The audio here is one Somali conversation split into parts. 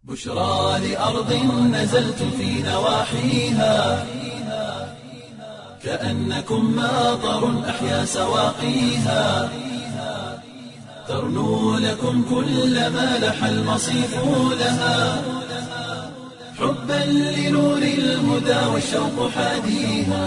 بشرى لأرض نزلتم في نواحيها كأنكم ماطر أحيا سواقيها ترنو لكم كل ما لح المصيف لها حبا لنور الهدى والشوق حاديها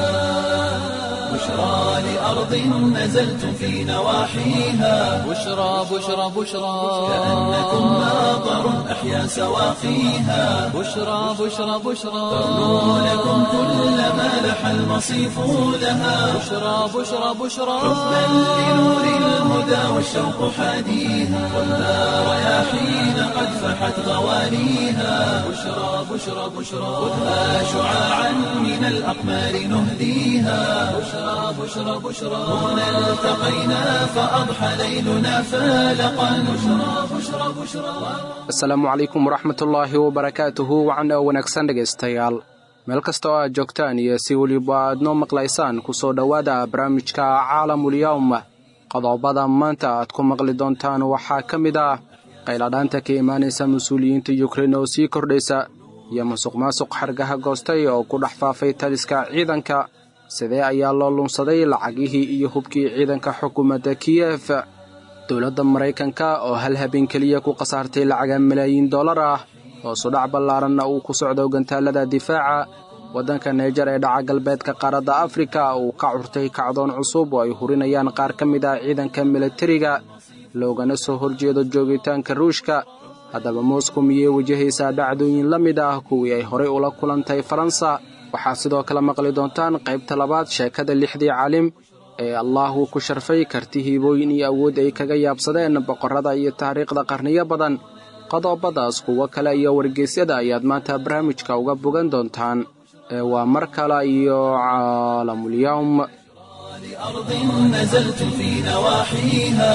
بشرى لأرض نزلتم في نواحيها بشرى بشرى بشرى كأنكم ماطر أحيا سواقيها بشرى بشرى بشرى ترنو لكم كل ما لح المصيف لها بشرى بشرى بشرى حبا لنور الهدى والشوق حاديها والنار رياحين قد فحت غوانيها بشرى بشرى بشرى خذها شعاعا من الأقمار نهديها بشرى بشرى بشرى هنا التقينا فأضحى ليلنا فالقا بشرى بشرى بشرى asalaamu calaykum waraxmatullaahi wabarakaatuhu wacan oo wanaagsan dhegaystayaal meel kasta oo aad joogtaan iyo si weliba aad noo maqlaysaan ku soo dhowaada barnaamijka caalamulyawm qodobada maanta aad ku maqli doontaan waxaa ka mid ah qayladhaanta ka imaanaysa mas-uuliyiinta yukrein oo sii kordhaysa iyo musuq maasuq xargaha goostay oo ku dhex faafay taliska ciidanka sidee ayaa loo lunsaday lacagihii iyo hubkii ciidanka xukuumadda kiyef dowladda maraykanka oo hal habeen keliya ku khasaartay lacaga malaayiin dollar ah oo sudhac ballaaranna uu ku socdo gantaalada difaaca waddanka naijer ee dhaca galbeedka qaaradda afrika uu ka curtay kacdoon cusub oo ay hurinayaan qaar ka mid ah ciidanka milatariga loogana soo horjeedo joogitaanka ruushka haddaba moscow miyay wajahaysaa dhacdooyin la mid ah kuwii ay horay ula kulantay faransa waxaa sidoo kale maqli doontaan qaybta labaad sheekada lixdii caalim ee allah uu ku sharfay karti hiibooyin iyo awood ay kaga yaabsadeen boqorrada iyo taariikhda qarniyo badan qodobadaas kuwo kale iyo wargeysyada ayaad maanta barnaamijka uga bogan doontaan ee waa mar kale iyo caalamulyawm لأرض نزلتم في نواحيها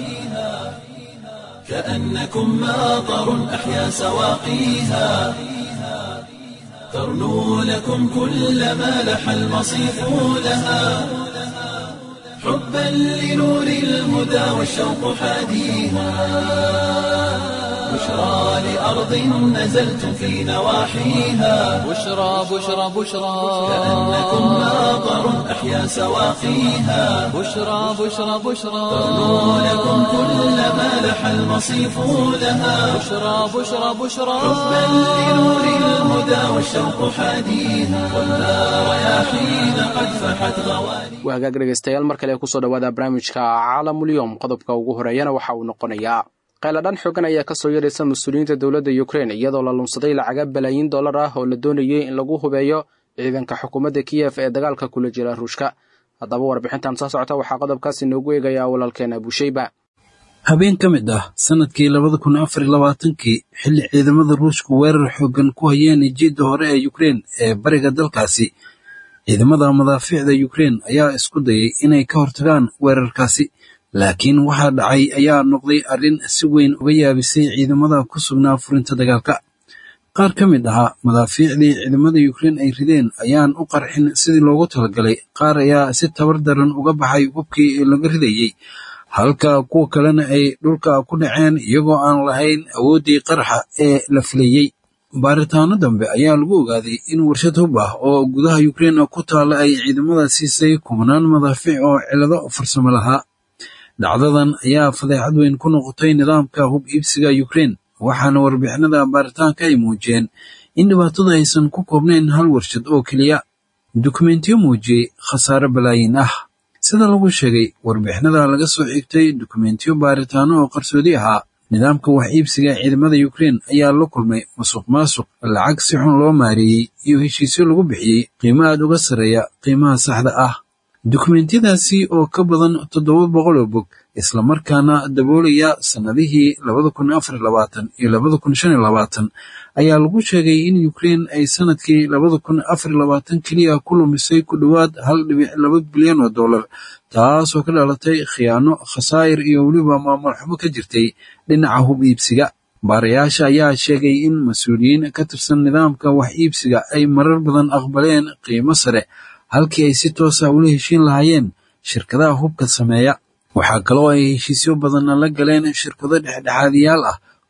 كأنكم ماطر أحيا سواقيها ترنو لكم كل ما لح المصيف لها حبا لنور الهدى والشوق حاديها بشرى لأرض نزلتم في نواحيها بشرى بشرى بشرى كأنكم ماطر أحيا سواقيها بشرى بشرى بشرى ترنو لكم كل ما لح المصيف لها بشرى بشرى بشرى حبا لنور الهدى والشوق حاديها والنار رياحين قد فحت غواني waa hagaag dhegaystayaal mar kale kusoo dhowaada barnaamijka caalamulyawm qodobka ugu horeeyana waxa uu noqonayaa qayladhan xoogan ayaa ka soo yaraysa mas-uuliyiinta dowladda yukrein iyadoo la lunsaday lacaga balaayiin dollar ah oo la doonayay in lagu hubeeyo ciidanka xukuumadda kiyef ee dagaalka kula jira ruushka haddaba warbixintan soo socota waxaa qodobkaas inoogu eegayaa walaalkeena busheyba habeen ka mid ah sannadkii labada kun afar iyo labaatankii xilli ciidamada ruushku weerar xooggan ku hayeen jiidda hore ee yukrein ee bariga dalkaasi ciidamada madaafiicda yukrein ayaa isku dayay inay ka hortagaan weerarkaasi laakiin waxaa dhacay ayaa noqday arrin si weyn uga yaabisay ciidamada ku sugnaa furinta dagaalka qaar ka mid ahaa madaafiicdii ciidamada yukrein ay rideen ayaan u qarxin sidii loogu talagalay qaar ayaa si tabar daran uga baxay hubkii laga ridayey halka kuwa kalena ay dhulka ku dhaceen iyagoo aan lahayn awooddii qaraxa ee la filayey baaritaano dambe ayaa lagu ogaaday in warshad hub ah oo gudaha yukrein ku taalla ay ciidamada siisay kumanaan madaafiic oo cilado farsamo lahaa dhacdadan ayaa fadeexad weyn ku noqotay nidaamka hub iibsiga yukrein waxaana warbixinada baaritaanka ay muujiyeen in dhibaatada aysan ku koobnayn hal warshad oo keliya dukumentiyo muujiyey khasaare balaayin ah sida lagu sheegay warbixinada laga soo xigtay dukumentiyo baaritaano oo qarsoodi ahaa nidaamka wax iibsiga ciidamada yukrein ayaa la kulmay musuq maasuq lacag si xun loo maareeyey iyo heshiisyo lagu bixiyey qiimo aad uga sarreeya qiimaha saxda ah dukumentiyadaasi oo ka badan toddoba boqol oo bog islamarkaana daboolaya sannadihii labada kun afar iyo labaatan iyo labada kun shan iyo labaatan ayaa lagu sheegay in yukrein ay sannadkii labada kun afar iyo labaatan keliya ku lumisay ku dhowaad hal dhibic laba bilyan oo dollar taasoo ka dhalatay khiyaano khasaa'ir iyo weliba maamul xumo ka jirtay dhinaca hub iibsiga baarayaasha ayaa sheegay in mas-uuliyiin ka tirsan nidaamka wax iibsiga ay marar badan aqbaleen qiimo sare halkii ay si toosa ula heshiin lahaayeen shirkadaha hubka sameeya waxaa kaloo ay heshiisyo badanna la galeen shirkado dhexdhexaadiyaal ah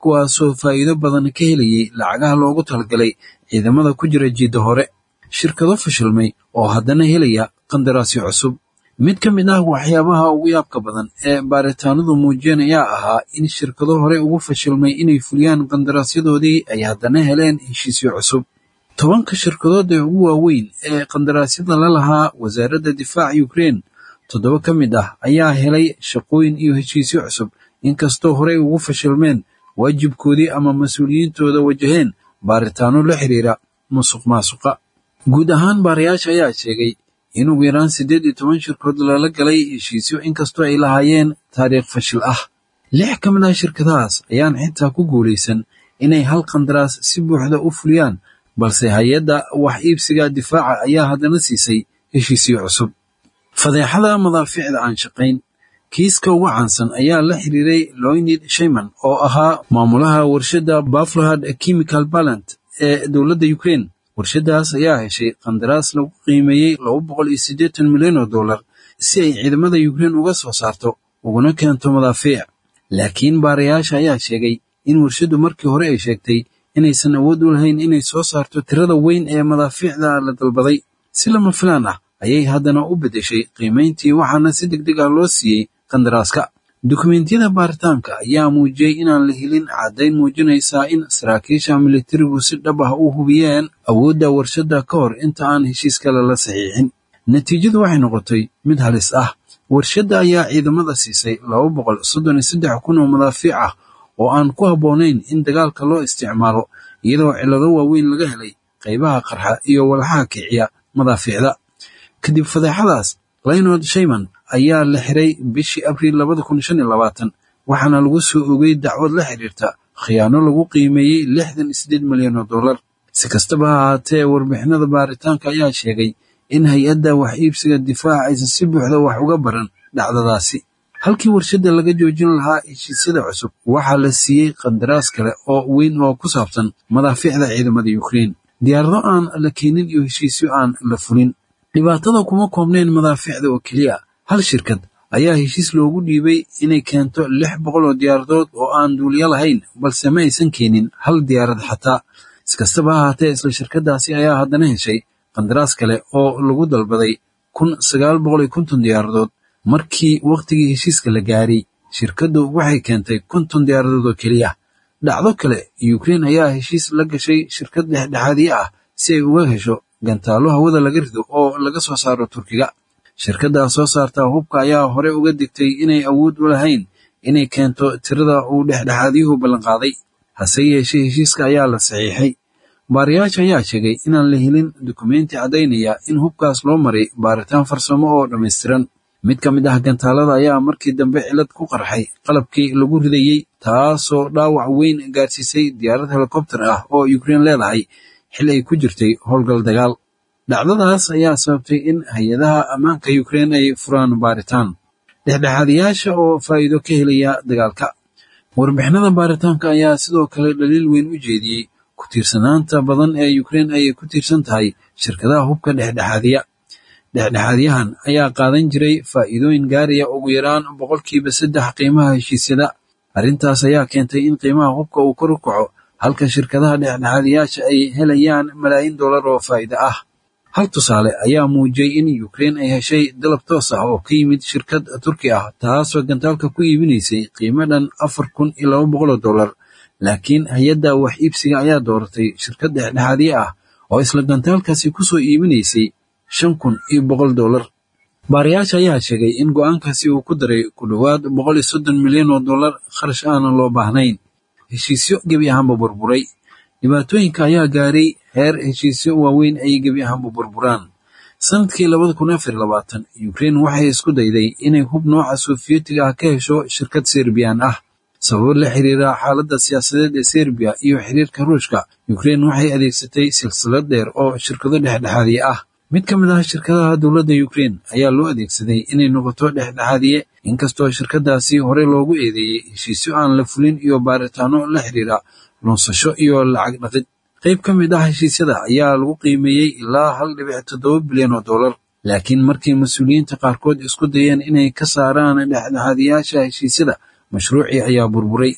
kuwaasoo faa'iido badan ka helayay lacagaha loogu talagalay ciidamada ku jira jiidda hore shirkado fashilmay oo haddana helaya qandaraasyo cusub mid ka mid ah waxyaabaha ugu yaabka badan ee baaritaanadu muujiyeen ayaa ahaa in shirkado hore ugu fashilmay inay fuliyaan qandaraasyadoodii ay haddana heleen heshiisyo cusub tobanka shirkadood ee ugu waaweyn ee qandaraasyada la lahaa wasaaradda difaaca ukrein toddoba ka mid ah ayaa helay shaqooyin iyo heshiisyo cusub inkastoo horey ugu fashilmeen waajibkoodii ama mas-uuliyiintooda wajaheen baaritaano la xiriira musuq maasuqa guud ahaan baarayaasha ayaa sheegay in ugu yaraan siddeed iyo toban shirkood lala galay heshiisyo inkastoo ay lahaayeen taariikh fashil ah lix ka mid ah shirkadahaas ayaan xitaa ku guulaysan inay hal qandaraas si buuxda u fuliyaan balse hay-adda wax iibsiga difaaca ayaa haddana siisay heshiisyo cusub fadeexada madaaficda aan shaqayn kiiska ugu caansan ayaa la xiriiray loynid shayman oo ahaa maamulaha warshadda baflohad chemical ballant ee dowladda ukrein warshaddaas ayaa heshay qandaraas lagu qiimeeyey laba boqol iyo siddeetan milyan oo dollar si ay ciidamada ukrein uga soo saarto uguna keento madaafiic laakiin baarayaasha ayaa sheegay in warshaddu markii hore ay sheegtay inaysan awood u lahayn inay soo saarto tirada weyn ee madaafiicda la dalbaday si lama filaan ah ayay haddana u beddeshay qiimayntii waxaana si deg deg ah loo siiyey qandaraaska dukumentiyada baaritaanka ayaa muujiyey inaan la helin caddayn muujinaysaa in saraakiisha militarigu si dhab ah u hubiyeen awoodda warshadda ka hor inta aan heshiis kale la saxiixin natiijadu waxay noqotay mid halis ah warshadda ayaa ciidamada siisay laba boqol soddon iyo saddex kun oo madaafiic ah oo aan ku habboonayn in dagaalka loo isticmaalo iyadoo cillado waaweyn laga helay qaybaha qarxa iyo walxaha kiciya madaafiicda kadib fadeexadaas laynod shayman ayaa la xiray bishii abriil labada kun shan iyo labaatan waxaana lagu soo ogay dacwad la xiriirta khiyaano lagu qiimeeyey lixdan iyo siddeed milyan oo dollar si kastaba ha ahaatee warbixinada baaritaanka ayaa sheegay in hay-adda wax iibsiga difaaca aysan si buuxda wax uga baran dhacdadaasi halkii warshadda laga joojin lahaa heshiisyada cusub waxaa la siiyey qandaraas kale oo weyn oo ku saabsan madaafiicda ciidamada ukrein diyaarado aan la keenin iyo heshiisyo aan la fulin dhibaatada kuma koobnayn madaafiicda oo keliya hal shirkad ayaa heshiis loogu dhiibay inay keento lix boqol oo diyaaradood oo aan duuliyo lahayn balse ma aysan keenin hal diyaarad xataa iskastaba ha ahaatee isla shirkaddaasi ayaa haddana heshay qandaraas kale oo lagu dalbaday kun sagaal boqol iyo konton diyaaradood markii wakhtigii heshiiska la gaaray shirkaddu waxay keentay konton diyaaradood oo keliya dhacdo kale ukrein ayaa heshiis la gashay shirkad dhexdhexaadiye ah si ay uga hesho gantaallo hawada laga rido oo laga soo saaro turkiga shirkaddaa soo saarta hubka ayaa hore uga digtay inay awood u lahayn inay keento tirada uu dhexdhexaadiyuhu ballanqaaday hase yeeshee heshiiska ayaa la saxiixay baarayaasha ayaa sheegay inaan la helin dukumenti caddaynaya in hubkaas loo maray baaritaan farsamo oo dhammaystiran mid ka mid ah gantaalada ayaa markii dambe cilad ku qarxay qalabkii lagu ridayey taasoo dhaawac weyn gaarsiisay diyaarad helikobter ah oo ukrein leedahay xil ay ku jirtay howlgal dagaal dhacdadaas ayaa sababtay in hay-adaha ammaanka ukrein ay furaan baaritaan dhexdhexaadiyaasha oo faa'iido ka helaya dagaalka warbixinada baaritaanka ayaa sidoo kale dhaliil weyn u jeediyey ku tiirsanaanta badan ee ukrein ay ku tiirsan tahay shirkadaha hubka dhexdhexaadiya dhexdhexaadyahan ayaa qaadan jiray faa'iidooyin gaaraya ugu yaraan boqolkiiba saddex qiimaha heshiisyada arrintaas ayaa keentay in qiimaha hubka uu kor u kaco halka shirkadaha dhexdhexaadiyaasha ay helayaan malaayiin dollar oo faa'iide ah hal tusaale ayaa muujiyey in ukrein ay heshay dalab toos ah oo ka yimid shirkad turki ah taasoo gantaalka ku iibinaysay qiimo dhan afar kun iyo laba boqoloo dollar laakiin hay-adda wax iibsiga ayaa dooratay shirkad dhexdhexaadiye ah oo isla gantaalkaasi ku soo iibinaysay shan kun iyo boqol dollar baarayaasha ayaa sheegay in go'aankaasi uu ku daray ku dhowaad boqol iyo soddon milyan oo dollar kharash aanan loo baahnayn heshiisyo gebi ahaanba burburay dhibaatooyinka ayaa gaaray heer heshiisyo waaweyn ay gebi ahaanba burburaan sanadkii labada kun afar labaatan ukrein waxay isku dayday inay hub nooca sofiyeetiga ah ka hesho shirkad serbiyan ah sababo la xiriira xaaladda siyaasadeed ee serbiya iyo xiriirka ruushka ukrein waxay adeegsatay silsilad dheer oo shirkado dhexdhexaadiye ah mid ka mid ah shirkadaha dowladda ukrein ayaa loo adeegsaday inay noqoto dhexdhexaadiye inkastoo shirkadaasi hore loogu eedeeyey heshiisyo aan la fulin iyo baaritaano la xiriira lunsasho iyo lacag dhaqid qayb ka mid ah heshiisyada ayaa lagu qiimeeyey ilaa hal dhibic toddoba bilyan oo dollar laakiin markii mas-uuliyiinta qaarkood isku dayeen inay ka saaraan dhexdhexaadiyaasha heshiisyada mashruucii ayaa burburay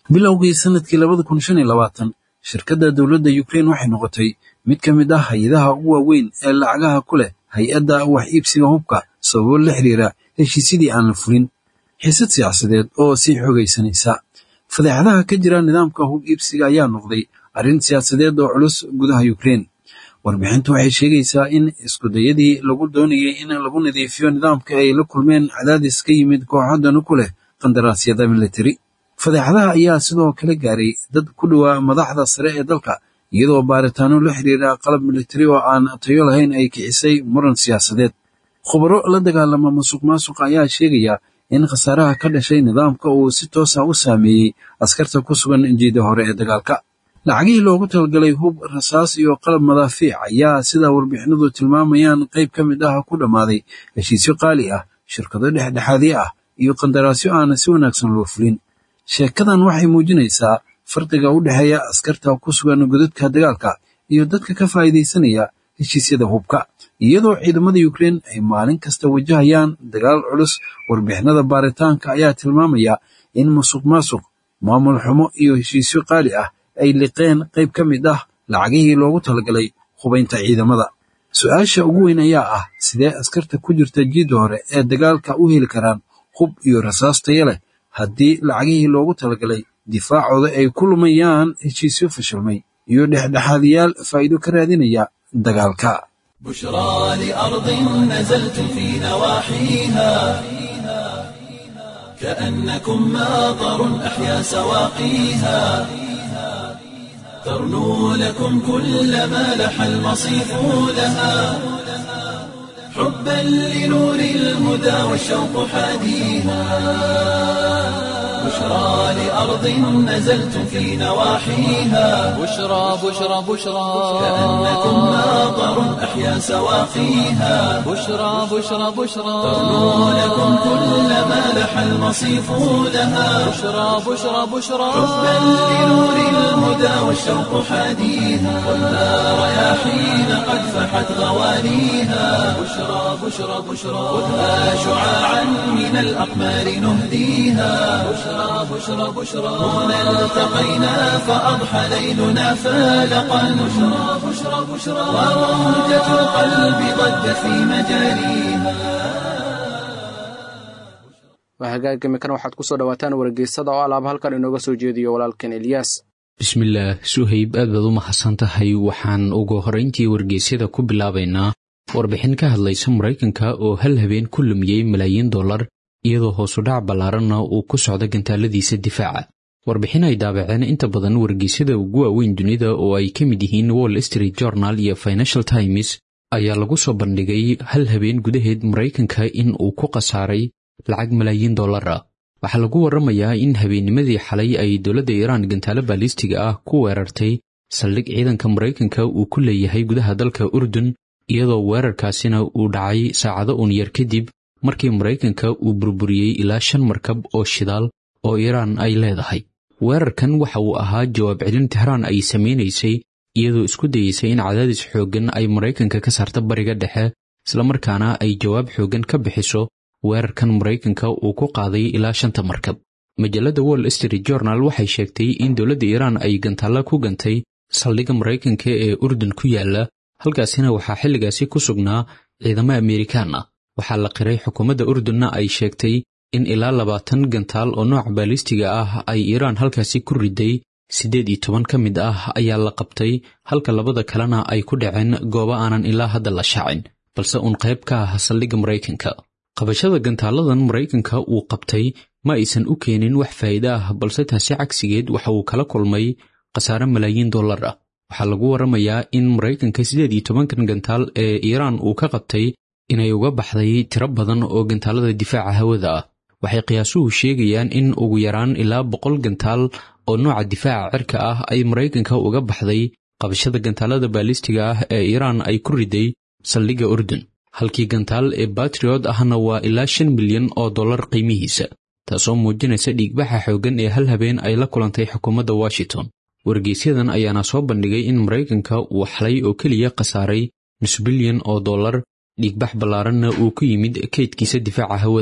bilowgii sanadkii labada kun shan iyo labaatan shirkadda dowladda ukrein waxay noqotay mid ka mid ah hay-adaha ugu waaweyn ee lacagaha ku leh hay-adda wax iibsiga hubka sababo la xiriira heshiisyadii aan la fulin xiisad siyaasadeed oo sii xogaysanaysa fadeexadaha ka jira nidaamka hub iibsiga ayaa noqday arrin siyaasadeed oo culus gudaha ukrein warbixintu waxay sheegaysaa in iskudayadii lagu doonayay in lagu nadiifiyo nidaamka ay la kulmeen cadaadis ka yimid kooxadanu ku leh qandaraasyada militari fadeexadaha ayaa sidoo kale gaaray dad ku dhowaa madaxda sare ee dalka iyadoo baaritaano la xiriira qalab militari oo aan tayo lahayn ay kicisay muran siyaasadeed khubaro la dagaalama musuq maasuqa ayaa sheegaya in khasaaraha ka dhashay nidaamka uu si toos ah u saameeyey askarta ku sugan jiida hore ee dagaalka lacagihii loogu talagalay hub rasaas iyo qalab madaafiic ayaa sida warbixinadu tilmaamayaan qayb ka mid ah ku dhammaaday heshiisyo qaali ah shirkado dhexdhexaadyo ah iyo qandaraasyo aan si wanaagsan loo fulin sheekadan waxay muujinaysaa farqiga u dhexeeya askarta ku sugan godadka dagaalka iyo dadka ka faa'iidaysanaya heshiisyada hubka iyadoo ciidamada ukrein ay maalin kasta wajahayaan dagaal culus warbixinada baaritaanka ayaa tilmaamaya in musuq maasuq maamul xumo iyo heshiisyo qaali ah ay liqeen qayb ka mid ah lacagihii loogu talagalay hubaynta ciidamada su-aasha ugu weyn ayaa ah sidee askarta ku jirta jiidda hore ee dagaalka u heli karaan hub iyo rasaas taya leh haddii lacagihii loogu talagalay difaacooda ay ku lumayaan heshiisyo fashilmay iyo dhexdhexaadiyaal faa'iido ka raadinaya dagaalka بشرى لأرض نزلتم في نواحيها كأنكم ماطر أحيا سواقيها ترنو لكم كل ما لح المصيف لها حبا لنور الهدى والشوق حاديها بشرى لأرض نزلتم في نواحيها بشرى بشرى بشرى كأنكم ماطر أحيا سواقيها بشرى بشرى بشرى ترنو لكم كل ما لح المصيف لها بشرى بشرى بشرى حبا لنور الهدى والشوق حاديها والنار رياحين قد فحت غوانيها بشرى بشرى بشرى خذها شعاعا من الأقمار نهديها بشرى بشرى بشرى هنا التقينا فأضحى ليلنا فالقا بشرى بشرى بشرى وروجة القلب ضجت في مجاريها waa hagaag imikan waxaad ku soo dhowaataan wargeysada oo alaaba halkan inooga soo jeediyo walaalkan elyaas bismillaah suhayb aad baad u mahadsan tahay waxaan ugu horrayntii wargeysyada ku bilaabaynaa warbixin ka hadlaysa maraykanka oo hal habeen ku lumiyey malaayiin dollar iyadoo hoosudhac ballaaranna uu ku socdo gantaaladiisa difaaca warbixin ay daabaceen inta badan wargeysyada ugu waaweyn dunida oo ay ka mid yihiin wall street journal iyo financial times ayaa lagu soo bandhigay hal habeen gudaheed maraykanka in uu ku khasaaray lacag malaayiin dollar ah waxaa lagu warramayaa in habeennimadii xalay ay dowladda iiraan gantaalo baalistiga ah ku weerartay saldhig ciidanka maraykanka uu ku leeyahay gudaha dalka urdun iyadoo weerarkaasina uu dhacay saacado uun yar kadib markii maraykanka uu burburiyey ilaa shan markab oo shidaal oo iiraan ay leedahay weerarkan waxa uu ahaa jawaab celin tehraan ay samaynaysay iyadoo isku dayeysay in cadaadis xooggan ay maraykanka ka saarta bariga dhexe islamarkaana ay jawaab xooggan ka bixiso weerarkan maraykanka uu ku qaaday ilaa shanta markab majalladda wall street journal waxay sheegtay in dowladda iiraan ay gantaalla ku gantay saldhigga maraykanka ee urdun ku yaalla halkaasina waxaa xilligaasi ku sugnaa ciidamo amerikaan ah waxaa la qiray xukuumadda urdunna ay sheegtay in ilaa labaatan gantaal oo nooca baalistiga ah ay iiraan halkaasi ku riday siddeed iyo toban ka mid ah ayaa la qabtay halka labada kalena ay ku dhaceen goobo aanan ilaa hadda la shaacin balse uun qayb ka ah saldhigga maraykanka qabashada gantaaladan maraykanka uu qabtay ma aysan u keenin wax faa'iide ah balse taasi cagsigeed waxa uu kala kulmay khasaare malaayiin dollar ah waxaa lagu warramayaa in maraykanka siddeed iyo tobankan gantaal ee iiraan uu ka qabtay inay uga baxday tiro badan oo gantaalada difaaca hawada ah waxay qiyaasuhu sheegayaan in ugu yaraan ilaa boqol gantaal oo nooca difaaca cirka ah ay maraykanka uga baxday qabashada gantaalada baalistiga ah ee iiraan ay ku riday saldhigga urdun halkii gantaal ee batriot ahna waa ilaa shan milyan oo dollar qiimihiisa taasoo muujinaysa dhiigbaxa xooggan ee hal habeen ay la kulantay xukuumadda washington wargeysyadan ayaana soo bandhigay in maraykanka uu xalay oo keliya khasaaray nus bilyan oo dollar dhiigbax ballaaranna uu ku yimid kaydkiisa difaaca hawada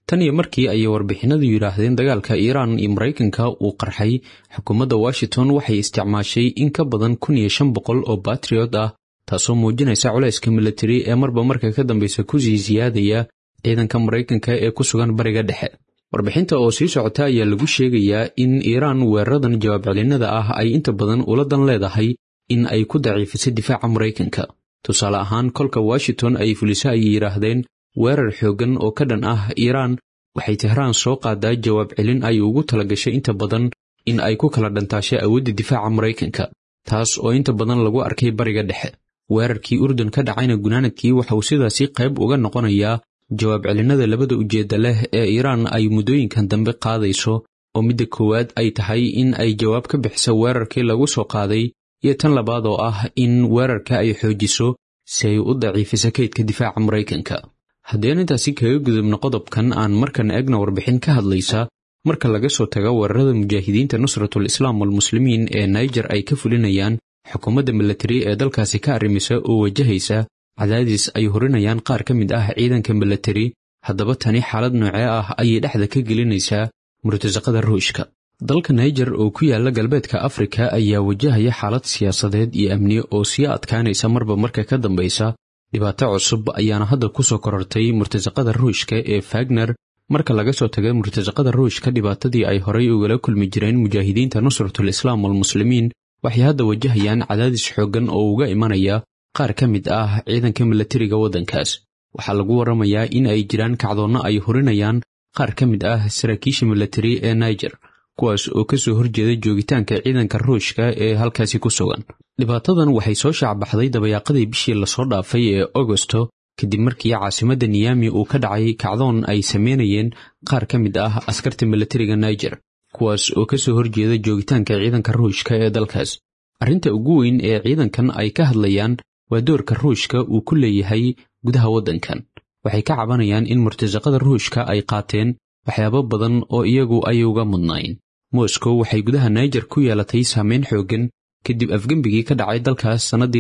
tan iyo markii ayay warbixinadu yidhaahdeen dagaalka iiraan iyo maraykanka uu qarxay xukuumadda washington waxay isticmaashay in ka badan kun iyo shan boqol oo batriot ah taasoo muujinaysa culayska militari ee marba marka ka dambeysa kusii siyaadaya ciidanka maraykanka ee ku sugan bariga dhexe warbixinta oo sii socota ayaa lagu sheegayaa in iiraan weeraradan jawaab celinada ah ay inta badan ula dan leedahay in ay ku daciifisay difaaca maraykanka tusaale ahaan kolka washington ay fuliso ayay yidhaahdeen weerar xooggan oo ka dhan ah iiraan waxay tehraan soo qaadaa jawaab celin ay ugu talagashay inta badan in ay ku kala dhantaashay awoodda difaaca maraykanka taas oo inta badan lagu arkay bariga dhexe weerarkii urdun ka dhacayna gunaanadkii waxa uu sidaasi qayb uga noqonayaa jawaab celinada labada ujeedda leh ee iiraan ay muddooyinkan dambe qaadayso oo midda koowaad ay tahay in ay jawaab ka bixiso weerarkii lagu soo qaaday iyo tan labaad oo ah in weerarka ay xoojiso si ay u daciifiso kaydka difaaca maraykanka haddeen intaasi kaga gudubno qodobkan aan markan eegna warbixin ka hadlaysa marka laga soo tago weerarada mujaahidiinta nusratul islaam walmuslimiin ee naijer ay ka fulinayaan xukuumadda milatari ee dalkaasi ka arrimisa oo wajahaysa cadaadis ay horinayaan qaar ka mid ah ciidanka milatari haddaba tani xaalad noocee ah ayay dhexda ka gelinaysaa murtasaqada ruushka dalka naijer oo ku yaala galbeedka afrika ayaa wajahaya xaalad siyaasadeed iyo amni oo sii adkaanaysa marba marka ka dambaysa dhibaato cusub ayaana hadda ku soo korortay murtasaqada ruushka ee fagner marka laga soo taga murtasaqada ruushka dhibaatadii ay horay ugala kulmi jireen mujaahidiinta nusratul islaam walmuslimiin waxay hadda wajahayaan cadaadis xooggan oo uga imanaya qaar ka mid ah ciidanka milatariga waddankaas waxaa lagu warramayaa in ay jiraan kacdoonno ay horinayaan qaar ka mid ah saraakiisha milatari ee naijer kuwaas oo ka soo horjeeda joogitaanka ciidanka ruushka ee halkaasi ku sugan dhibaatadan waxay soo shaacbaxday dabayaaqadii bishii lasoo dhaafay ee agosto kadib markii caasimadda niyami uu ka dhacay kacdoon ay sameynayeen qaar ka mid ah askarta milatariga naijer kuwaas oo ka soo horjeeda joogitaanka ciidanka ruushka ee dalkaas arrinta ugu weyn ee ciidankan ay ka hadlayaan waa doorka ruushka uu ku leeyahay gudaha waddankan waxay ka cabanayaan in murtasaqada ruushka ay qaateen waxyaabo badan oo iyagu ay uga mudnayn moscow waxay gudaha naijer ku yeelatay saameyn xooggan kadib afgembigii ka dhacay dalkaas sannaddii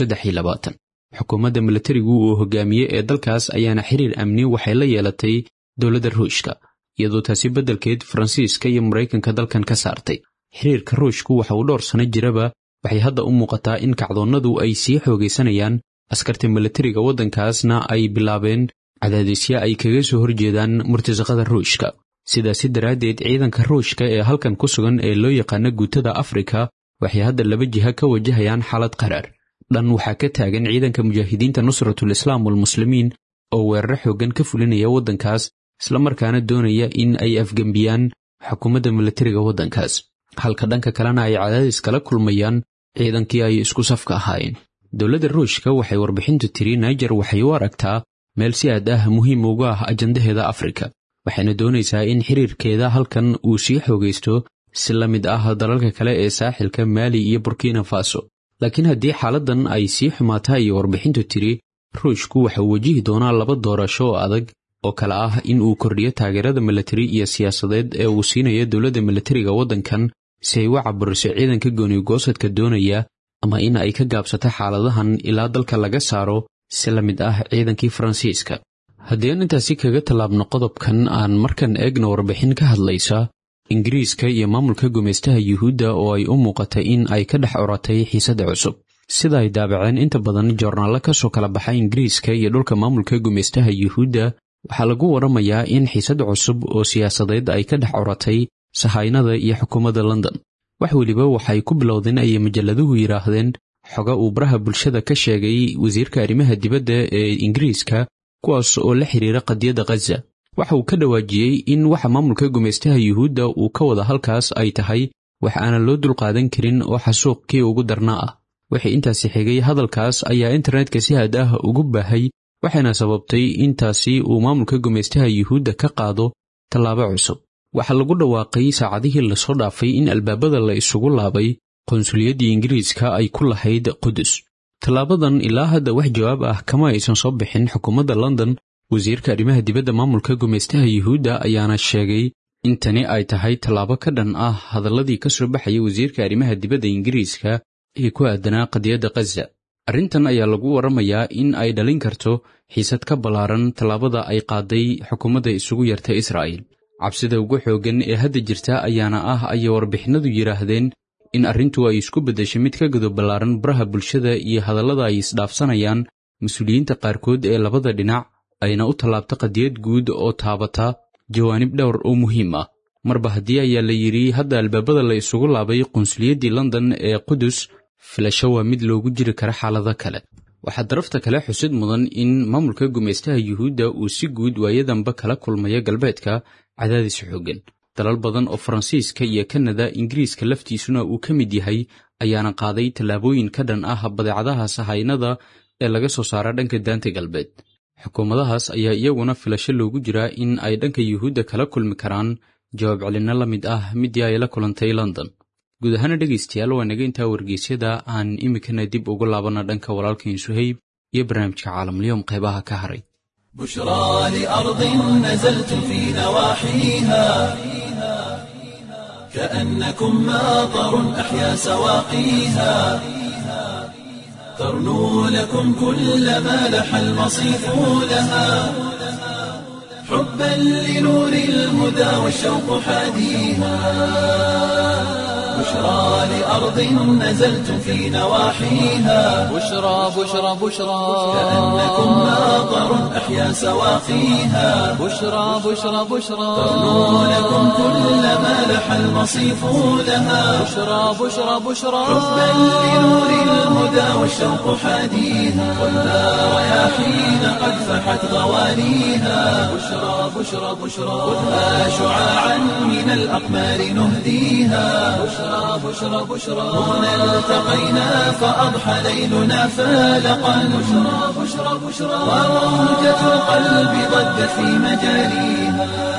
xukuumadda milatarigu uu hogaamiye ee dalkaas ayaana xiriir amni waxay la yeelatay dowladda ruushka iyadoo taasi beddelkeed faransiiska iyo maraykanka dalkan ka saartay xiriirka ruushku waxa uu dhowr sano jiraba waxay hadda u muuqataa in kacdoonnadu ay sii xoogaysanayaan askarta milatariga waddankaasna ay bilaabeen cadaadisyo ay kaga soo horjeedaan murtasaqada ruushka sidaasi daraaddeed ciidanka ruushka ee halkan ku sugan ee loo yaqaano guutada afrika waxay hadda laba jiha ka wajahayaan xaalad qaraar dhan waxaa ka taagan ciidanka mujaahidiinta nusratul islaam walmuslimiin oo weeraro xooggan ka fulinaya waddankaas islamarkaana doonaya in ay afgembiyaan xukuumadda milatariga waddankaas halka dhanka kalena ay cadaadis kala kulmayaan ciidankii ay isku safka ahaayeen dowladda ruushka waxay warbixintu tiri naijer waxay u aragtaa meel si aad ah muhiim uga ah ajandaheeda afrika waxayna doonaysaa in xiriirkeeda halkan uu sii xoogaysto si la mid ah dalalka kale ee saaxilka maali iyo burkina faso laakiin haddii xaaladdan ay sii xumaataa iyo warbixintu tiri ruushku waxa uu wajihi doonaa laba doorasho oo adag oo kale ah in uu kordhiyo taageerada milatari iyo siyaasadeed ee uu siinayo dowladda milatariga waddankan si ay u caburiso ciidanka goonigoosadka doonaya ama in ay ka gaabsato xaaladahan ilaa dalka laga saaro si la mid ah ciidankii faransiiska haddii aan intaasi kaga tallaabno qodobkan aan markan eegno warbixin ka hadlaysa ingiriiska iyo maamulka gumaystaha yuhuudda oo ay u muuqatay in ay ka dhex oratay xiisadda cusub sida ay daabaceen inta badan joornaallo ka soo kala baxay ingiriiska iyo dhulka maamulka gumaystaha yuhuudda waxaa lagu warramayaa in xiisad cusub oo siyaasadeed ay ka dhex oratay sahaynada iyo xukuumadda london wax weliba waxay ku bilowdeen ayay majalladuhu yidhaahdeen xoga uu baraha bulshada ka sheegay wasiirka arrimaha dibadda ee ingiriiska kuwaas oo la xiriira qadiyadda khaza waxa uu ka dhawaajiyey in waxa maamulka gumaystaha yuhuudda uu ka wada halkaas ay tahay wax aanan loo dulqaadan karin oo xasuuqkii ugu darnaa ah wixii intaasi xigay hadalkaas ayaa internetka si had ah ugu baahay waxayna sababtay intaasi uu maamulka gumaystaha yuhuudda ka qaado tallaabo cusub waxaa lagu dhawaaqay saacadihii lasoo dhaafay in albaabada la isugu laabay qonsuliyaddii ingiriiska ay ku lahayd qudus tallaabadan ilaa hadda wax jawaab ah kama aysan soo bixin xukuumadda london wasiirka arrimaha dibadda maamulka gumaystaha yuhuudda ayaana sheegay in tani ay tahay tallaabo ka dhan ah hadalladii ka soo baxaya wasiirka arrimaha dibadda ingiriiska ee ku aadanaa qadiyadda khaza arrintan ayaa lagu waramayaa in ay dhalin karto xiisad ka ballaaran tallaabada ay qaaday xukuumadda isugu yarta israa'il cabsida ugu xooggan ee hadda jirta ayaana ah ayay warbixinadu yidhaahdeen in arrintu ay isku beddeshay mid ka gudo ballaaran baraha bulshada iyo hadallada ay isdhaafsanayaan mas-uuliyiinta qaarkood ee labada dhinac ayna u tallaabta qadiyad guud oo taabata jawaanib dhowr oo muhiim ah marba haddii ayaa la yidhi hadda albaabada la isugu laabay qunsuliyaddii london ee qudus filasho waa mid loogu jiri kara xaalado kale waxaa darafta kale xusid mudan in maamulka gumaystaha yuhuudda uu si guud waayadanba kala kulmaya galbeedka cadaadis xooggan dalal badan oo faransiiska iyo kanada ingiriiska laftiisuna uu ka mid yahay ayaana qaaday tallaabooyin ka dhan ah badeecadaha sahaynada ee laga soo saara dhanka daanta galbeed xukuumadahaas ayaa iyaguna filasho loogu jiraa in ay dhanka yuhuudda kala kulmi karaan jawaab celinno la mid ah midii ay la kulantay london guud ahaana dhegaystayaal waa naga intaa wargeysyada aan iminkana dib ugu laabanna dhanka walaalkain suhayb iyo barnaamijka caalamulyoom qaybaha ka haray بشرى لأرض نزلت في نواحيها كأنكم ماطر أحيا سواقيها ترنو لكم كل ما لح المصيف لها حبا لنور الهدى والشوق حاديها بشرى لأرض نزلت في نواحيها بشرى بشرى بشرى كأنكم ماطر أحيا سواقيها بشرى بشرى بشرى ترنو لكم كل ما لح المصيف لها بشرى بشرى بشرى حبا لنور الهدى والشوق حاديها خذها رياحين قد فحت غوانيها بشرى بشرى بشرى خذها شعاعا من الأقمار نهديها بشرى بشرى بشرى هنا التقينا فأضحى ليلنا فالقا بشرى بشرى بشرى وروجة القلب ضجت في مجاريها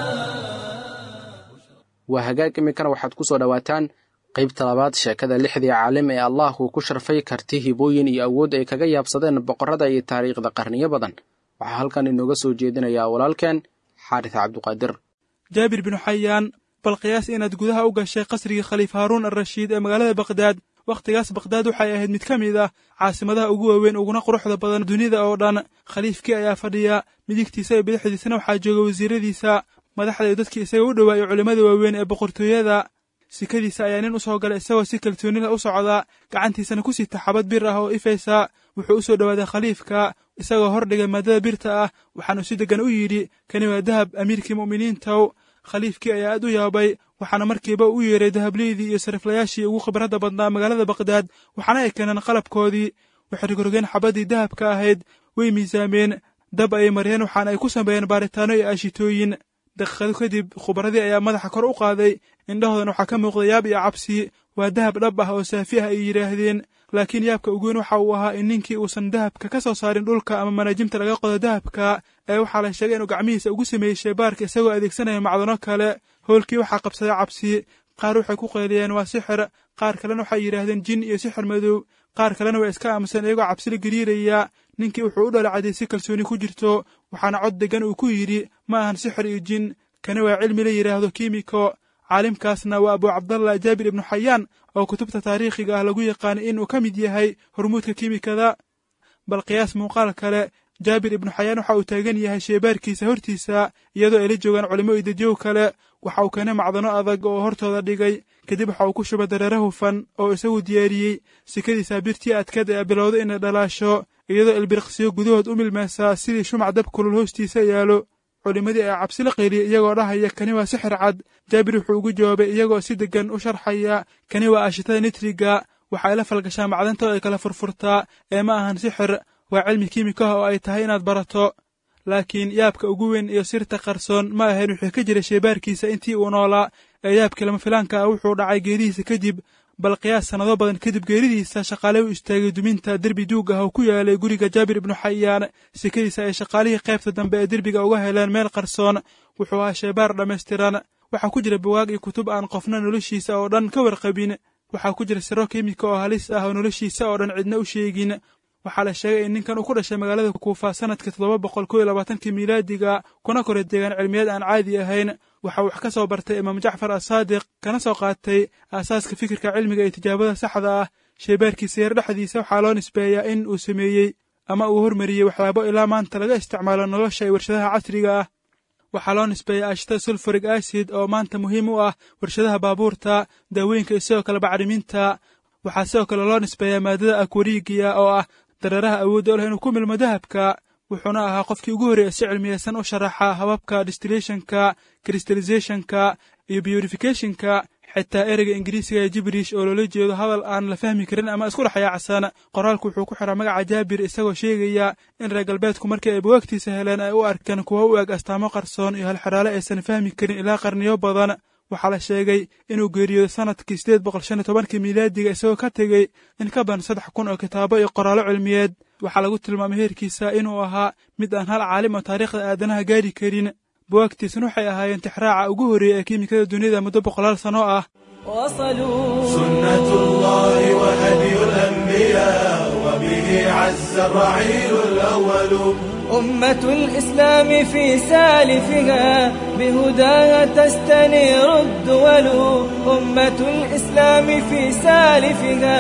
waa hagaag iminkana waxaad ku soo dhowaataan qaybta labaad sheekada lixdii caalim ee allah uu ku sharfay karti hibooyin iyo awood ay kaga yaabsadeen boqorrada iyo taariikhda qarniyo badan waxaa halkan inooga soo jeedinayaa walaalkeen xaaris cabduqaadir jaabir binu xayaan bal qiyaas inaad gudaha u gashay qasrigii khaliif haaruun alrashiid ee magaalada bakdaad wakhtigaas bakdaad waxay ahayd mid ka mid ah caasimadaha ugu waaweyn uguna quruxda badan dunida oo dhan khaliifkii ayaa fadhiya midigtiisa iyo bidixdiisana waxaa jooga wasiiradiisa madaxda iyo dadkii isaga u dhowaa iyo culimmada waaweyn ee boqortooyada sikadiisa ayaa nin u soo galay isagoo si kalsoonida u socda gacantiisana ku sita xabad bir ah oo ifaysa wuxuu u soo dhowaaday khaliifka isagoo hordhigay maadada birta ah waxaanu si deggan u yidhi kani waa dahab amiirkii mu'miniintow khaliifkii ayaa aad u yaabay waxaana markiiba u yeeray dahableydii iyo sariflayaashii ugu khibradda badnaa magaalada bakdaad waxaana ay keeneen qalabkoodii waxay rigorogeen xabaddii dahabka ahayd way miisaameen dab ayay mariyeen waxaana ay ku sameeyeen baaritaano iyo aashitooyin daqiiqado kadib khubaradii ayaa madaxa kor u qaaday indhahoodan waxaa ka muuqda yaab iyo cabsi waa dahab dhab ah oo saafi ah ay yidhaahdeen laakiin yaabka uguweyn waxa uu ahaa in ninkii uusan dahabka ka soo saarin dhulka ama manaajimta laga qodo dahabka ee waxaa la sheegay inuu gacmihiisa ugu sameeyey sheebaarka isagoo adeegsanaya macdano kale howlkii waxaa qabsaday cabsi qaar waxay ku qayliyeen waa sixir qaar kalena waxay yidhaahdeen jin iyo sixir madow qaar kalena waa iska aamusan iyagoo cabsila gariiraya ninkii wuxuu u dhalacday si kalsooni ku jirto waxaana cod deggan uu ku yidhi ma ahan sixir iyo jin kani waa cilmi la yidhaahdo kiimiko caalimkaasna waa abu cabdallah jaabir ibnu xayaan oo kutubta taariikhiga ah lagu yaqaanay inuu ka mid yahay hormuudka kiimikada bal qiyaas muuqaal kale jaabir ibnu xayaan waxa uu taagan yahay sheebaarkiisa hortiisa iyadoo ay la joogaan culimo iyo dadyow kale waxa uu keenay macdano adag oo hortooda dhigay kadib waxa uu ku shubay dareere hufan oo isagu diyaariyey sikadiisa birtii adkad ee bilowda inay dhalaasho iyadoo ilbiriqsiyo gudahood u milmaysaa sidii shumac dab kulul hoostiisa yaalo culimmadii ayaa cabsi la qeyliyey iyagoo dhahaya kani waa sixir cad jaabir wuxuu ugu jawaabay iyagoo si deggan u sharxaya kani waa ashitada nitriga waxa ay la falgashaa macdanta oo ay kala furfurtaa ee ma ahan sixir waa cilmi kiimikaha oo ay tahay inaad barato laakiin yaabka ugu weyn iyo sirta qarsoon ma ahayn wuxuu ka jiray sheebaarkiisa intii uu noolaa ee yaabkii lama filaanka ah wuxuu dhacay geeridiisa kadib bal qiyaas sannado badan kadib geeridiisa shaqaale u istaagay duminta derbi duug ah oo ku yaalay guriga jaabir ibnu xayaan sikadiisa ay shaqaalihii qaybta dambe ee derbiga uga heleen meel qarsoon wuxuu ahaa sheebaar dhammaystiran waxaa ku jira buwaag iyo kutub aan qofna noloshiisa oo dhan ka warqabin waxaa ku jira siro kiimika oo halis ah oo noloshiisa oo dhan cidna u sheegin waxaa la sheegay in ninkan uu ku dhashay magaalada kuufa sanadkii toddoba boqol kow iyo labaatankii miilaadiga kuna koray deegaan cilmiyaed aan caadi ahayn waxa uu wax ka soo bartay imaam jacfar asaadiq kana soo qaatay aasaaska fikirka cilmiga iyo tijaabada saxda ah shaybaarkiisa yar dhexdiisa waxaa loo nisbeeyaa in uu sameeyey ama uu hormariyey waxyaabo ilaa maanta laga isticmaalo nolosha ee warshadaha casriga ah waxaa loo nisbeeyaa ashtada sulfurig acid oo maanta muhiim u ah warshadaha baabuurta daawooyinka iyo sidoo kale bacriminta waxaa sidoo kale loo nisbeeyaa maadada akwariigiya oo ah dareeraha awoodda u leh inuu ku milmo dahabka wuxuuna ahaa qofkii ugu horreeya si cilmiyeysan u sharaxa hababka distillationka crystallizationka iyo purificationka xitaa ereyga ingiriisiga ee jibrish oo loola jeedo hadal aan la fahmi karin ama isku dhexyaacsan qoraalku wuxuu ku xiraa magaca jaabir isagoo sheegaya in reer galbeedku markii ay bugaagtiisa heleen ay u arkeen kuwo u eg astaamo qarsoon iyo halxidhaale aysan fahmi karin ilaa qarniyo badan waxaa la sheegay inuu geeriyooday sanadkii sideed boqol shan iyo tobankii miilaadiga isagoo ka tegey in ka badan saddex kun oo kitaabo iyo qoraallo cilmiyeed waxaa lagu tilmaamay heerkiisa inuu ahaa mid aan hal caalim oo taariikhda aadanaha gaari karin buwaagtiisna waxay ahaayeen tixraaca ugu horreeya ee kiimikada dunida muddo boqolaal sano ah سنة الله وهدي الأنبياء وبه عز الرعيل الأول أمة الإسلام في سالفها بهداها تستنير الدول أمة الإسلام في سالفها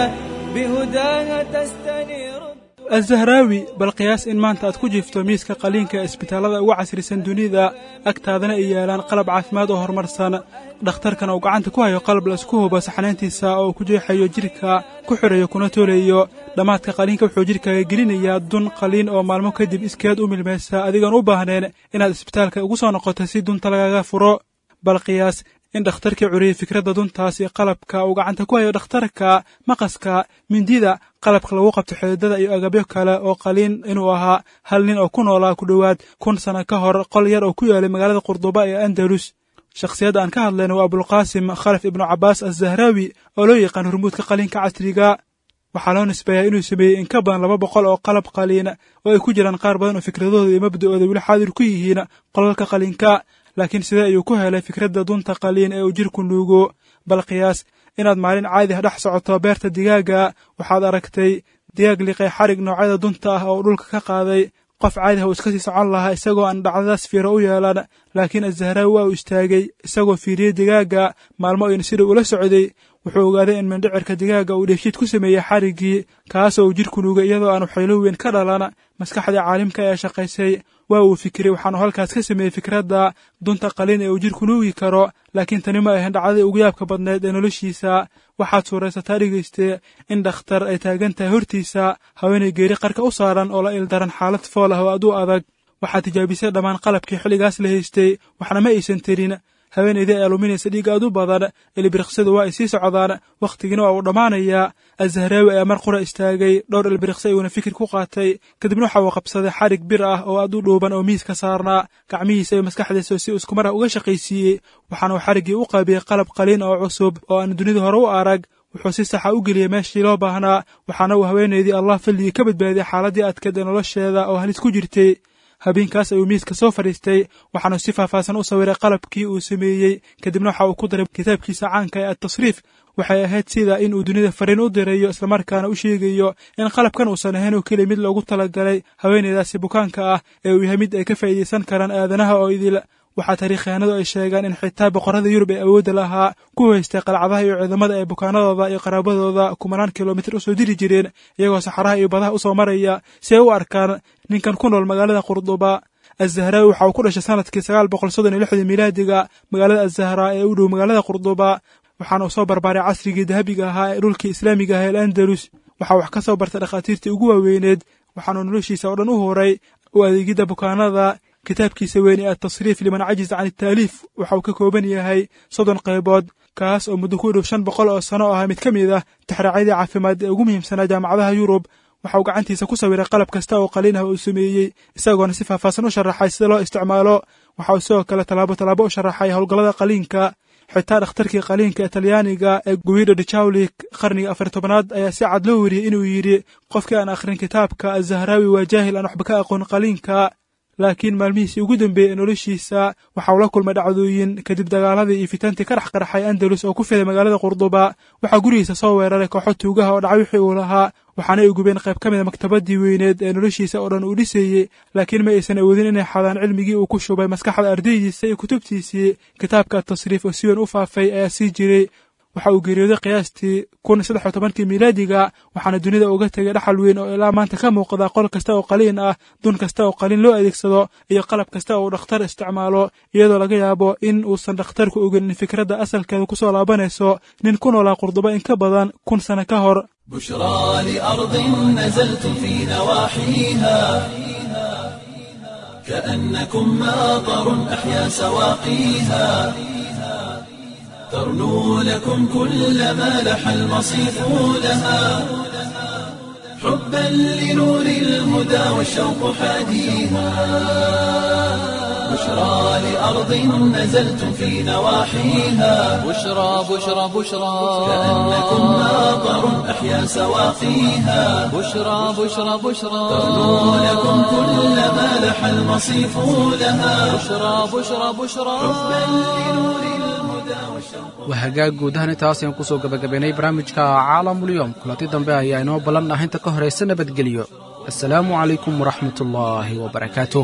بهداها تستنير azahraawi bal qiyaas in maanta aad ku jiifto miiska qaliinka ee isbitaallada ugu casrisan dunida agtaadana ay yaalaan qalab caafimaad oo horumarsan dhakhtarkan uu gacanta ku hayo qalab laisku hubo saxnayntiisa oo ku jeexayo jidhka ku xidhayo kuna toolayo dhammaadka qaliinka wuxuu jidhkaaga gelinayaa dun qaliin oo maalmo kadib iskeed u milmaysa adigoon u baahneen inaad isbitaalka ugu soo noqoto si dunta lagaga furo bal qiyaas in dhakhtarkii curiyey fikradda duntaas iyo qalabka uu gacanta ku hayo dhakhtarka maqaska mindida qalabka lagu qabto xididada iyo agabyo kale oo qaliin inuu ahaa hal nin oo ku noolaa ku dhowaad kun sanno ka hor qol yar oo ku yaalay magaalada qurduba ee andalus shakhsiyadda aan ka hadlayna waa abulqaasim khalaf ibnu cabbaas azzahraawi oo loo yaqaan hormuudka qaliinka casriga waxaa loo nisbeeyaa inuu sameeyey in ka badan laba boqol oo qalab qaliin oo ay ku jiraan qaar badan oo fikradooda iyo mabda'ooda weli xaadir ku yihiin qolalka qaliinka laakiin sidee ayuu ku helay fikradda dunta qaliin ee uu jidhku nuugo bal qiyaas inaad maalin caadi ah dhex socoto beerta digaaga waxaad aragtay digaag liqay xarig noocyada dunta ah oo dhulka ka qaaday qof caadi ah uu iska sii socon lahaa isagoo aan dhacdadaas fiiro u yeelan laakiin azzahraawi waa uu istaagay isagoo fiiriyey digaaga maalmo ayna sidau ula socday wuxuu ogaaday in mindhicirka digaaga uu dheefshiid ku sameeyey xariggii kaasoo uu jidhku nuugay iyadoo aanu xaylo weyn ka dhalan maskaxdii caalimka ee shaqaysay waa uu fikiray waxaanu halkaas ka sameeyey fikradda dunta qaliin ee uu jidhku nuugi karo laakiin tani ma ahayn dhacdadii ugu yaabka badnayd ee noloshiisa waxaad suuraysataa dhegayste in dhakhtar ay taagan tahay hortiisa haweenay geeri qarka u saaran oo la ildaran xaalad fool ah oo aad u adag waxaad tijaabisay dhammaan qalabkii xilligaas la haystay waxna ma aysan tirin haweenaydii ay aluminaysa dhiig aad u badan ilbiriqsadu waa ay sii socdaan wakhtigiina waa uu dhammaanayaa azzahraawi ayaa mar qura istaagay dhowr ilbiriqsi ayuuna fikir ku qaatay kadibna waxa uu qabsaday xarig bir ah oo aad u dhuuban oo miiska saarnaa gacmihiisa iyo maskaxdiisa si uu iskumara uga shaqaysiiyey waxaana uu xariggii u qaabiyey qalab qaliin oo cusub oo aan dunida hore u arag wuxuu si saxa u geliyey meeshii loo baahnaa waxaana uu haweenaydii allah fadligii ka badbaadiyey xaaladdii adkeed ee nolosheeda oo halis ku jirtay habeenkaas ayuu miiska soo fadhiistay waxaanu si faahfaahsan u sawiray qalabkii uu sameeyey kadibna waxa uu ku daray kitaabkiisa caanka ee adtasriif waxay ahayd sida in uu dunida fariin u dirayo islamarkaana u sheegayo in qalabkan uusan ahayn oo keliya mid loogu talagalay haweenaydaasi bukaanka ah ee uu yahay mid ay ka faa'iidaysan karaan aadanaha oo idil waxaa taariikyahanadu ay sheegaan in xitaa boqorrada yurub ee awoodda lahaa ku haystay qalcadaha iyo ciidamada ay bukaanadooda iyo qaraabadooda kumanaan kilomitir u soo diri jireen iyagoo saxaraha iyo badaha u soo maraya si ay u arkaan ninkan ku nool magaalada qurduba azzahraawi waxa uu ku dhashay sanadkii sagaal boqol soddon iyo lixdii miilaadiga magaalada azahraa ee u dhow magaalada qurduba waxaana uu soo barbaaray casrigii dahabiga ahaa ee dhulkii islaamiga ah ee alandalus waxaa wax ka soo bartay dhakhaatiirtii ugu waaweyneed waxaanuu noloshiisa oo dhan u horay u adeegidda bukaanada kitaabkiisa weyn ee atasriif liman cajiz can itaaliif waxa uu ka kooban yahay soddon qaybood kaas oo muddo ku dhow shan boqol oo sano ahaa mid ka mid ah tixraacyadii caafimaad ee ugu muhiimsanaa jaamacadaha yurub waxa uu gacantiisa ku sawiray qalab kasta oo qaliin ah uu sameeyey isagoona si faahfaahsan u sharaxay sida loo isticmaalo waxa uu sidoo kale tallaabo tallaabo u sharaxay howlgallada qaliinka xitaa dhakhtarkii qaliinka ee talyaaniga ee guido de jawlik qarniga afar tobanaad ayaa si cad loo weriyey inuu yidhi qofkii aan akhrin kitaabka azahraawi waa jaahil aan waxba ka aqoon qaliinka laakiin maalmihiisii ugu dambeeyey ee noloshiisa waxa uu la kulmay dhacdooyin kadib dagaaladii iyo fitantii ka dhex qarxay andalus oo ku fiday magaalada qurduba waxaa gurigiisa soo weeraray kooxo tuugaha oo dhacay wixii uu lahaa waxaana ay gubeen qayb ka mida maktabadii weyneed ee noloshiisa oo dhan uu dhisayey laakiin ma aysan awoodin inay xadaan cilmigii uu ku shubay maskaxda ardaydiisa iyo kutubtiisii kitaabka atasriif oo si weyn u faafay ayaa sii jiray waxa uu geeriyooday qiyaastii kun saddex iyo tobankii miilaadiga waxaana dunida uga tegay dhaxal weyn oo ilaa maanta ka muuqda qol kasta oo qaliin ah dun kasta oo qaliin loo adeegsado iyo qalab kasta oo dhakhtar isticmaalo iyadoo laga yaabo in uusan dhakhtarku ogin in fikradda asalkeeda kusoo laabanayso nin ku noolaa qurduba in ka badan kun sano ka hor بشرى لأرض نزلتم في نواحيها كأنكم ماطر أحيا سواقيها ترنو لكم كل ما لح المصيف لها حبا لنور الهدى والشوق حاديها بشرى لأرض نزلتم في نواحيها بشرى بشرى بشرى كأنكم ماطر أحيا سواقيها بشرى بشرى بشرى ترنو لكم كل ما لح المصيف لها بشرى بشرى بشرى waa hagaag guudahan intaas ayaan kusoo gabagabaynay barnaamijka caalamulyoom kulanti dambe ayaa inoo ballan ah inta ka horaysa nabadgelyo assalaamu calaykum waraxmat ullaahi wabarakaatuh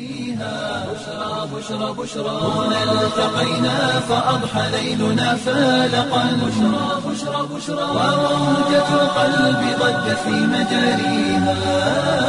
هنا التقينا فأضحى ليلنا فالقا بشرى بشرى بشرى وموجة القلب ضجت في مجاريها